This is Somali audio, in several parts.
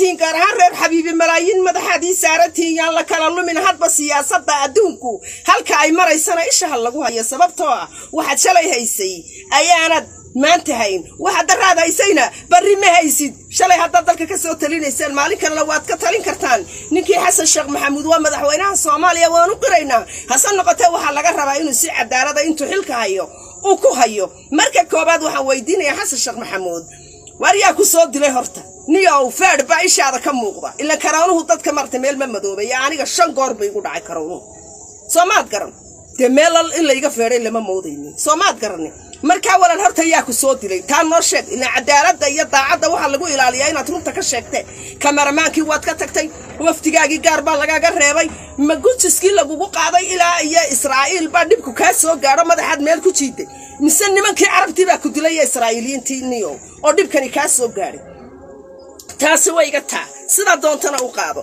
tihiin gaar ahaan reer xabiibi malaayiin madaxaadii saarantihiin yaan la kala lumin hadba siyaasadda adduunku halka ay maraysana ishaha lagu hayo sababtoo ah waxaad shalay haysay ayaanad maanta hayn waxaad daraad haysayna barri ma haysid shalay haddaad dalka ka soo talinaysaan maalin kalena waad ka talin kartaan ninkii xasan sheekh maxamuud waa madaxweynaha soomaaliya waan u qiraynaa hase noqotee waxaa laga rabaa inuu si cadaalada intuu xilka hayo uu ku hayo marka koobaad waxaan weydiinayaa xasan sheekh maxamuud waar yaa ku soo dilay horta niyow feedh baa ishaada ka muuqda ila karoonuhu dadka marta meel ma madoobaya aniga shan goor bay igu dhacay karoonuhu soomaad garan dee meel in layga feedhay lama moodaynin soomaad garanin markaa walan horta yaa ku soo dilay taa noo sheeg ilaa cadaaladda iyo daacadda waxaa lagu ilaaliyaa inaad runta ka sheegtee kameramaankii waad ka tagtay wafdigaagii gaar baa lagaaga reebay ma gujiskii lagugu qaaday ilaa iyo israa'iil baa dhibku kaa soo gaadho madaxaad meel ku jiiday mise nimankii carabtii baa ku dilay iyo israa'iiliyiintii niyow oo dhibkani kaa soo gaadhay taasi way iga taa sidaa doontana u qaado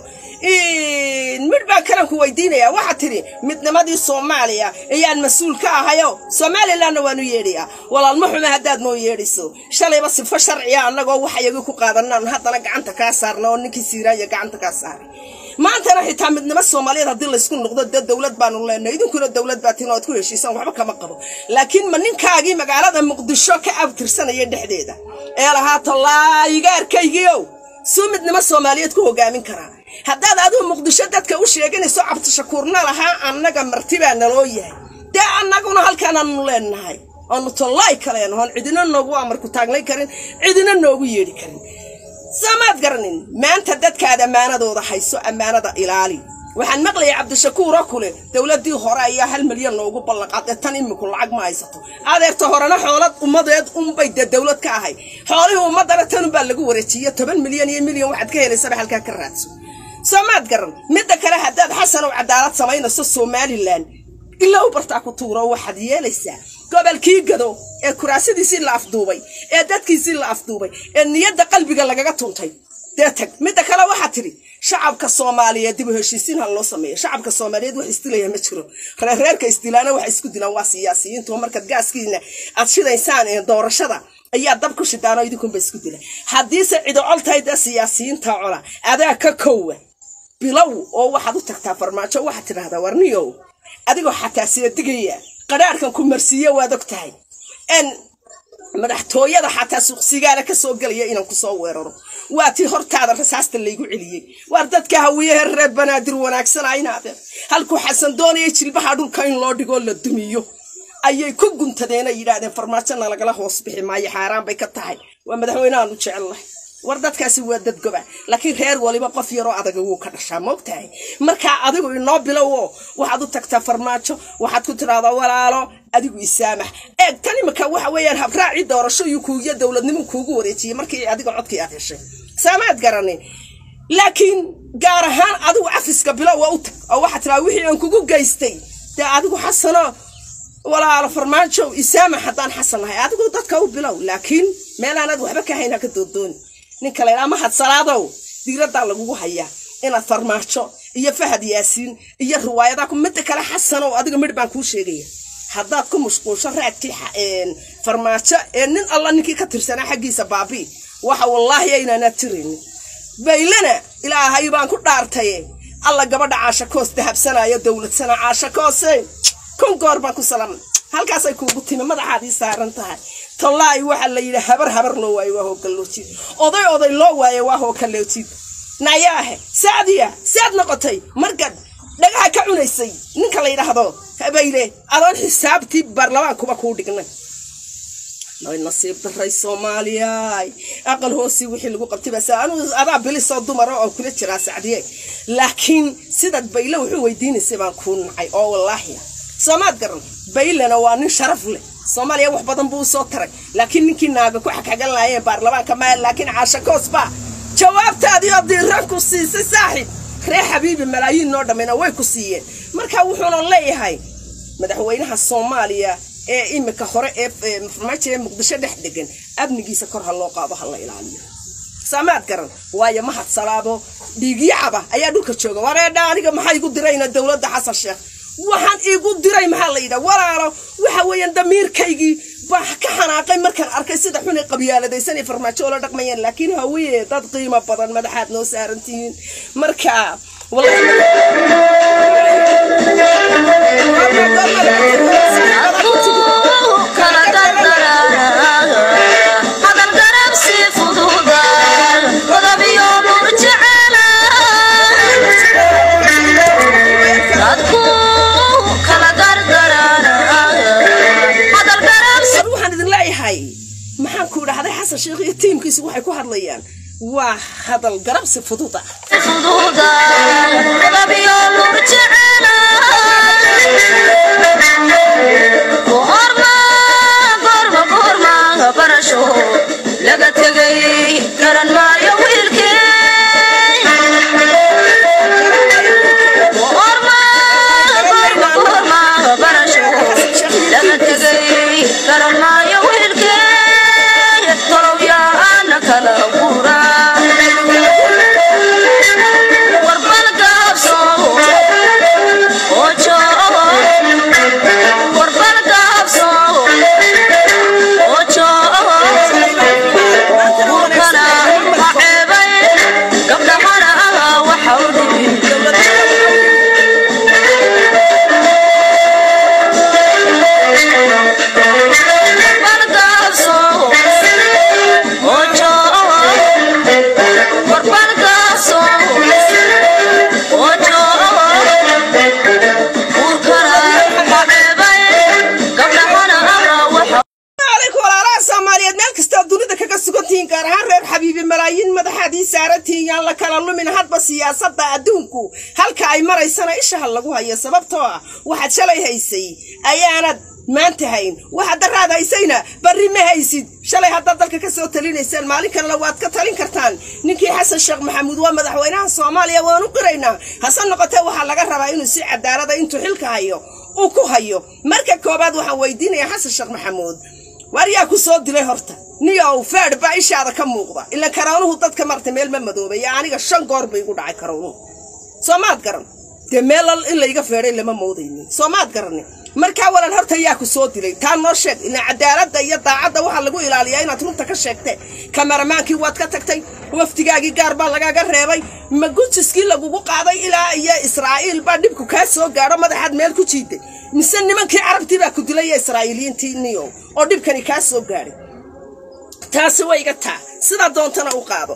midh baan kalan ku weydiinayaa waxaa tidhi midnimadii soomaaliya ayaan mas-uul ka ahayo somalilanna waanu yeedhayaa walaalma xume haddaad noo yeedhayso shalayba sifo sharciya annagoo waxayagii ku qaadanaan haddana gacanta kaa saarna oo ninkii siiraaya gacanta kaa saaray maantana xitaa midnimo soomaaliyeed haddii laysku noqdo dee dowlad baanu leenahay idinkuna dowlad baa tin oad ku heshiisaan waxba kama qabo laakiin ma ninkaagii magaalada muqdisho ka abtirsanaya dhexdeeda ee lahaa tallaayigaarkaygiiow suu midnimo soomaaliyeed ku hogaamin karaa haddaad adigu muqdisho dadka u sheeganayso cabdishakuurna lahaa annaga martibaa naloo yahay dee annaguna halkaanaanu leenahay oonu tollaay kaleenahoon cidina noogu amarku taagnay karin cidina noogu yeedhi karin samaad garanin maanta dadkaad ammaanadooda hayso ammaanada ilaali waxaan maqlayay cabdishakuuroo kule dowladdii hore ayaa hal milyan noogu ballanqaadee tan iminku lacag ma haysato adeerta horena xoolad ummadeed unbay dee dowlad ka ahay xoolihii ummaddana tanunbaa lagu wareejiye toban milyan iyo milyan waxaad ka helaysaba halkaa ka raadso soomaad garan midda kale haddaad xasanow cadaalad samaynayso somalilan ilaa u bartaa ku tuuro waxaad yeelaysaa gobolkii gado ee kuraasadiisii la afduubay ee dadkiisii la afduubay ee niyadda qalbiga lagaga tuntay dee tag midda kale waxaa tidhi shacabka soomaaliyeed dib u heshiisiin ha loo sameeyo shacabka soomaaliyeed wax isdilaya ma jiro reerreerka isdilaana waxa isku dilaan waa siyaasiyiintu oo markaad gaaskiina aad shidaysaan ee doorashada ayaa dab ku shidaanoo idinkunba isku dila haddiise cido col tahay dee siyaasiyiinta cola adaa ka kowa bilow oo waxaad u tagtaa farmaajo waxaad tidhahdaa warniyow adigoo xataa seedigaya qadhaarhkan ku marsiiye waad og tahay n madaxtooyada xataa suuqsigaana ka soo gelaya inaan kusoo weeraro waa tii hortaada rasaasta laygu celiyey waar dadka hawiyahe reer banaadir wanaagsanaynaadeen halkuu xasan doonaya jilbaha dhulka in loo dhigoo la dumiyo ayay ku guntadeen ay yidhaahdeen farmaajona lagala hoos bixi maayo xaaraan bay ka tahay waa madaxweynehaan u jecelnahay war dadkaasi waa dad goba laakiin reer waliba qof yaroo adaga wuu ka dhashaa maogtahay markaa adigu inoo bilowo waxaad u tagtaa farmaajo waxaad ku tidhahdaa walaalo adigu isaamax eeg tan imika waxa weeyaan habraacii doorasho iyo kuugiyo dowladnimo kuugu wareejiyey markii adiga codkii aad heshay saamaad garanin laakiin gaar ahaan adigu cafiska bilowa u tag oo waxaad tidhahdaa wixii aan kugu geystay dee adigu xasano walaalo farmaajo isaamax haddaan xasan nahay adigu dadka u bilow laakiin meelaanaad waxba ka hayn ha ka dooddooni ninka laydhaa mahad salaadow diiraddaa lagugu hayaa inaad farmaajo iyo fahad yaasiin iyo riwaayadaha midda kale xasanow adiga midh baan kuu sheegaya haddaad ku mashquulsho raadkii farmaajo ee nin alla ninkii ka tirsanaa xaggiisa baabii waxa wallaahi aynaanaad tiraynin baylana ilaahay baan ku dhaartaye alla gabadha caashakoos dahabsanaayo dowladsana caashakoose kun goor baan ku salamay halkaasay kuugu timi madaxaadii saaran tahay tallaahi waxaa la yidhi habar habar loo waayo waa hoogalloojid oday oday loo waayo waa hookalloojid nayaahe saadiya saad noqotay markaad dhagaha ka cunaysay ninka la yidhaahdo habayle adoon xisaabtii baarlamaankuba kuu dhignay way nasiib daray soomaaliyay aqal hoosii wixii lagu qabtay bas anu adaa bilisoo dumara oo kula jiraa sacdiye laakiin sidaad bayle wuxuu weydiinaysay baan kuu nacay oo wallaahi soomaad garan baylena waa nin sharaf leh soomaaliya wax badan buu usoo taray laakiin ninkii naaga ku xagxagan laayeen baarlamaanka ma laakiin caashakoos baa jawaabtaadii oo diiran ku siisay saaxiib ree xabiibi malaayiin noo dhammina way ku siiyeen marka wuxuuna leeyahay madaxweynaha soomaaliya ee imika hore ee farmaajo ee muqdisho dhex degan amnigiisa kor ha loo qaado ha la ilaaliyo saamaad garan waayo mahad salaado dhiigyacaba ayaa dhulka jooga wareedha aniga maxaa igu dirayna dowladda xasan sheekh waxaan iigu diray maxaa la yidhaha walaalo waxa weeyaan damiirkaygii baa ka xanaaqay markaan arkay sida xun ay qabyaaladaysan ay farmaajo oola dhaqmayaan laakiin hawiye dad qiimo badan madaxaad noo saarantihiin marka waxaan idin leeyahay maxaan ku idhahday xasan sheekh iyo tiimkiisu waxay ku hadlayaan waa hadal garabsi fudud ah laga tegay garan maayo wiilkee tolowyaana kala guura warbal gaabso ojo warbal gaabso ojo urkana ha ceebay gabdhahana waxa u dhibin warbal gaabso ojo warbal gaabso ojo urkana ha ceebay gabdhahana waxa calaykum walaalaha soomaaliyeed meel kastoo dunida kaga sugantihiin gaar ahaan reer xabiibi malaayiin madaxaadii saarantihiin yaan la kala lumin hadba siyaasadda adduunku halka ay maraysana ishaha lagu hayo sababtoo ah waxaad shalay haysay ayaanad maanta hayn waxaad daraad haysayna barri ma haysid shalay haddaad dalka ka soo talinaysaan maalin kalena waad ka talin kartaan ninkii xasan sheekh maxamuud waa madaxweynaha soomaaliya waanu qiraynaa hase noqotee waxaa laga rabaa inuu si cadaalada intuu xilka hayo uu ku hayo marka koobaad waxaan weydiinayaa xasan sheekh maxamuud waar yaa ku soo dilay horta niyow feedh baa ishaada ka muuqda ila karoonuhu dadka marta meel ma madoobaya aniga shan goor bay igu dhacay karoonuhu soo maad garan dee meel in layga feedhay lama moodaynin soo maad garanin markaa walan horta yaa ku soo dilay taa noo sheeg ila cadaaladda iyo daacadda waxaa lagu ilaaliyaa inaad runta ka sheegte kameramaankii waad ka tagtay wafdigaagii gaar baa lagaaga reebay ma gujiskii lagugu qaaday ilaa iyo israa'iil baa dhibku kaa soo gaadho madaxaad meel ku jiiday mise nimankii carabtii baa ku dilay iyo israa'iiliyiintii niyo oo dhibkani kaa soo gaadhay taasi way iga taa sidaa doontana u qaado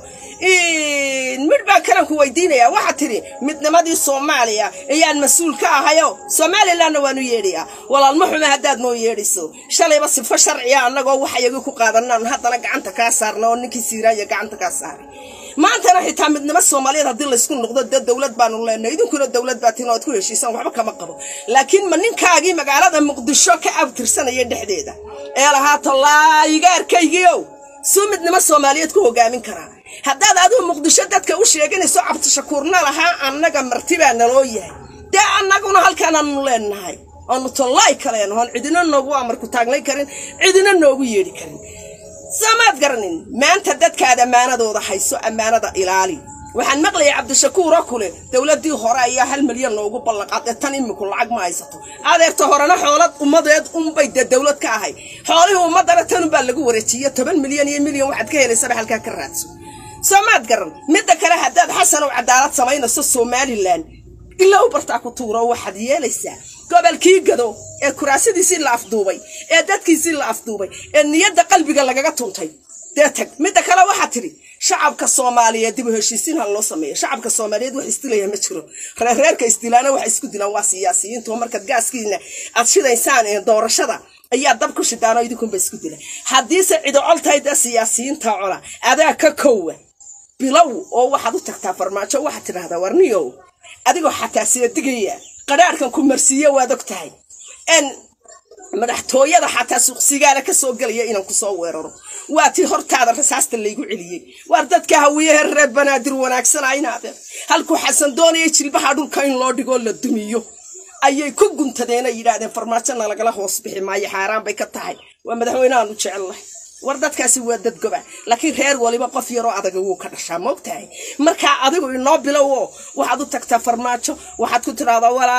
midh baan kalanku weydiinayaa waxaa tidhi midnimadii soomaaliya ayaan mas-uul ka ahayo somalilanna waanu yeedhayaa walaalma xume haddaad noo yeedhayso shalayba sifo sharciya annagoo waxayagii ku qaadanaan haddana gacanta kaa saarna oo ninkii siiraanya gacanta kaa saaray maantana xitaa midnimo soomaaliyeed haddii laysku noqdo dee dowlad baanu leenahay idinkuna dowlad baa tin oad ku heshiisaan waxba kama qabo laakiin ma ninkaagii magaalada muqdisho ka abtirsanaya dhexdeeda ee lahaa tallaayigaarkaygiiow suu midnimo soomaaliyeed ku hogaamin karaa haddaad adigu muqdisho dadka u sheeganayso cabdishakuurna lahaa annaga martibaa naloo yahay dee annaguna halkaanaanu leenahay oonu tollaay kaleen oon cidina noogu amarku taagnay karin cidina noogu yeedhi karin samaad garanin maanta dadkaad ammaanadooda hayso ammaanada ilaali waxaan maqlayay cabdishakuur oo kule dowladdii hore ayaa hal milyan loogu ballanqaaday tan iminku lacag ma haysato adeerta horena xoolad ummadeed unbay dee dowlad ka ahay xoolihii ummadana tanunbaa lagu wareejiye toban milyan iyo milyan waxaad ka helaysaba halkaa ka raadso soomaad garan midda kale haddaad xasan ow cadaalad samaynayso somalilan ilaa u bartaa ku tuuro waxaad yeelaysaa gobolkii gado ee kuraasadiisii la afduubay ee dadkiisii la afduubay ee niyadda qalbiga lagaga tuntay dee tag midda kale waxaa tidhi shacabka soomaaliyeed dib u heshiisiin ha loo sameeyo shacabka soomaaliyeed wax isdilaya ma jiro reerreerka isdilaana waxa isku dilaan waa siyaasiyiintu markaad gaaskiina aad shidaysaan ee doorashada ayaa dab ku shidaanoo idinkunba isku dila haddiise cido col tahay dee siyaasiyiinta cola adaa ka kowa bilow oo waxaad u tagtaa farmaajo waxaad tidhahdaa warniyow adigoo xataa siyadigaya qadhaarhkan ku marsiiye waad og tahay n madaxtooyada xataa suuqsigaala ka soo gelaya inaan ku soo weeraro waa tii hortaada rasaasta laygu celiyey waar dadka hawiyahe reer banaadir wanaagsanaynaadeen halkuu xasan doonaya jilbaha dhulka in loo dhigoo la dumiyo ayay ku guntadeen ay yidhaahdeen farmaajona lagala hoos bixi maayo xaaraan bay ka tahay waa madaxweynehaanu jecellahay war dadkaasi waa dad goba laakiin reer waliba qof yaroo adaga wuu ka dhashaa moogtahay markaa adigu inoo bilow oo waxaad u tagtaa farmaajo waxaad ku tidhahdaa walaalo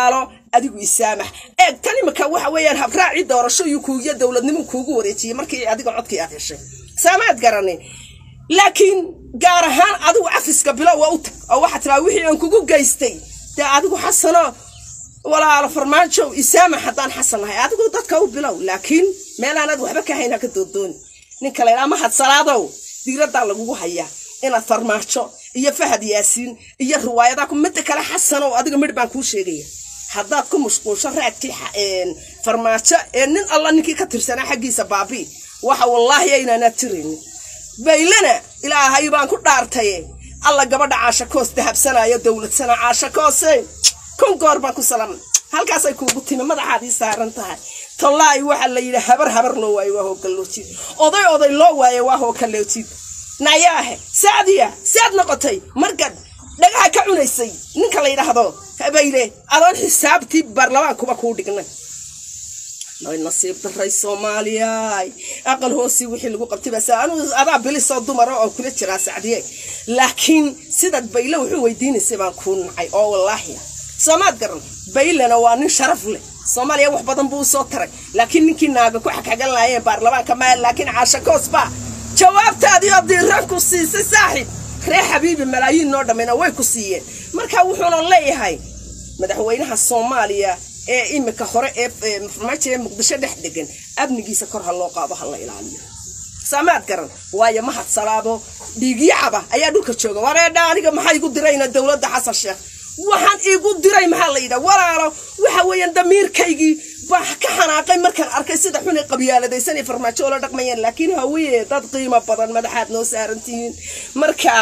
adigu isaamax eeg tan imika waxa weeyaan habraaci doorasho iyo kuugiyo dowladnimo kuugu wareejiyey markii adiga codkii aad heshay saamaad garanin laakiin gaar ahaan adigu cafiska bilow waa u tag oo waxaa tiraa wixii aan kugu geystay dee adigu xasano walaalo farmaajo isaamax haddaan xasan nahay adigu dadka u bilow laakiin meelaanaad waxba ka hayn ha ka doodooni ninka la ydhaa mahad salaadow diiraddaa lagugu hayaa inaad farmaajo iyo fahad yaasiin iyo riwaayadaa ku midda kale xasanow adiga midh baan kuu sheegaya haddaad ku mashquulsho raadkii farmaajo ee nin alla ninkii ka tirsanaa xaggiisa baabii waxa wallaahi aynaanaad tiraynin baylana ilaahay baan ku dhaartaye alla gabadha caashakoos dahabsanaayo dowladsana caashakoose kun goor baan ku salamay halkaasay kuugu timi madaxaadii saaran tahay tallaahi waxaa la yidhi habar habar loo waaye waa hoogaloojid oday oday loo waaye waa hoogaloojid nayaahe saadiya saad noqotay markaad dhagaha ka cunaysay ninka la yidhaahdo bayle adoon xisaabtii baarlamaankuba kuu dhignay ay nasiib daray soomaaliyay aqal hoosii wixii lagu qabtay baa anu adaa bilisoo dumara oo kula jiraa sacdiye laakiin sidaad bayle wuxuu weydiinaysay baan kuu nacay oo wallaahi soomaad garan baylena waa nin sharaf leh soomaaliya wax badan buu usoo taray laakiin ninkii naaga ku xagxagan laayeen baarlamaanka maya laakiin caashakoos baa jawaabtaadii oo diiraan ku siisay saaxiib reer xabiibi malaayiin noo dhammayna way ku siiyeen marka wuxuuna leeyahay madaxweynaha soomaaliya ee imika hore ee farmaajo ee muqdisho dhex degan amnigiisa kor ha loo qaado ha la ilaaliyo saamaad garan waayo mahad salaado dhiigyacaba ayaa dhulka jooga wareedha aniga maxaa igu dirayna dowladda xasan sheekh waxaan igu diray maxaa la yidhaha walaalo waxa weeyaan damiirkaygii baa ka xanaaqay markaan arkay sida xunay qabyaaladaysan ay farmaajo oola dhaqmayaan laakiin hawiye dad qiimo badan madaxaad noo saaran tihiin marka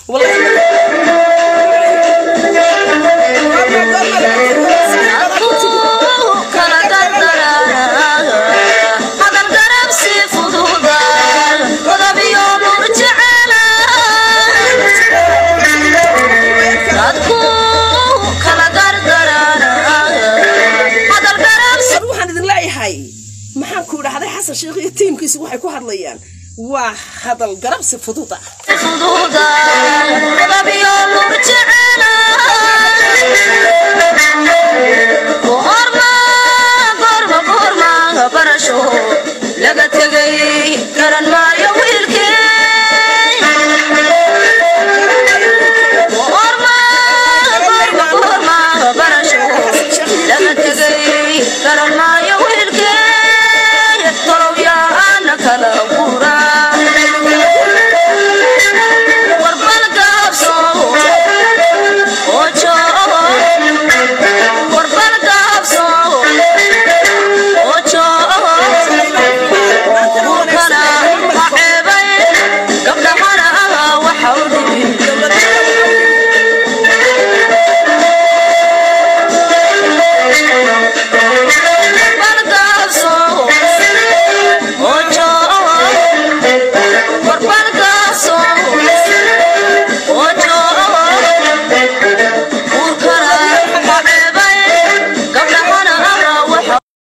waxaan idin leeyahay maxaan ku idhahday xasan sheekh iyo tiimkiisu waxay ku hadlayaan waa hadal garabsi fudud ah fududa qodobyo lur